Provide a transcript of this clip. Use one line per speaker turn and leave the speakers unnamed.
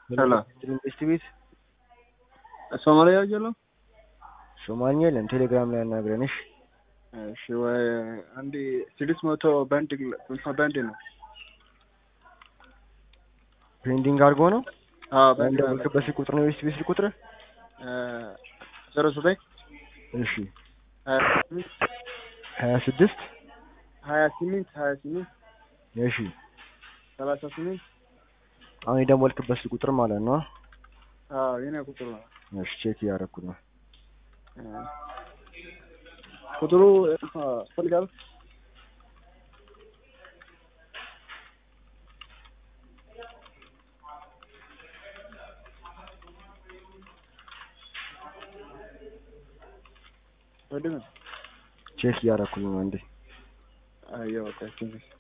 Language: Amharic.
ሰላም
ኢንቨስት ቤት
ሶማሊያ ያለው
ሶማኛ የለም። ቴሌግራም ላይ ያናግረን። እሺ
እሺ ወይ አንድ ስድስት መቶ ባንድ ባንድ ነው።
ፔንዲንግ አድርጎ ነው
አዎ ባንድ
እንደምልክበት ስልክ ቁጥር ነው ኢንቨስት ቤት ስልክ ቁጥር
ዜሮ ዘጠኝ
እሺ
ሀያ ስምንት
ሀያ ስድስት
ሀያ ስምንት ሀያ ስምንት
እሺ
ሰላሳ ስምንት
አሁን የደወልክበት ስልክ ቁጥር ማለት ነው።
አዎ የኔ ቁጥር ነው።
እሺ ቼክ እያደረኩት ነው።
ቁጥሩ ፈልጋል ወደ
ቼክ እያደረኩት ነው እንዴ
አየሁ በቃ ትንሽ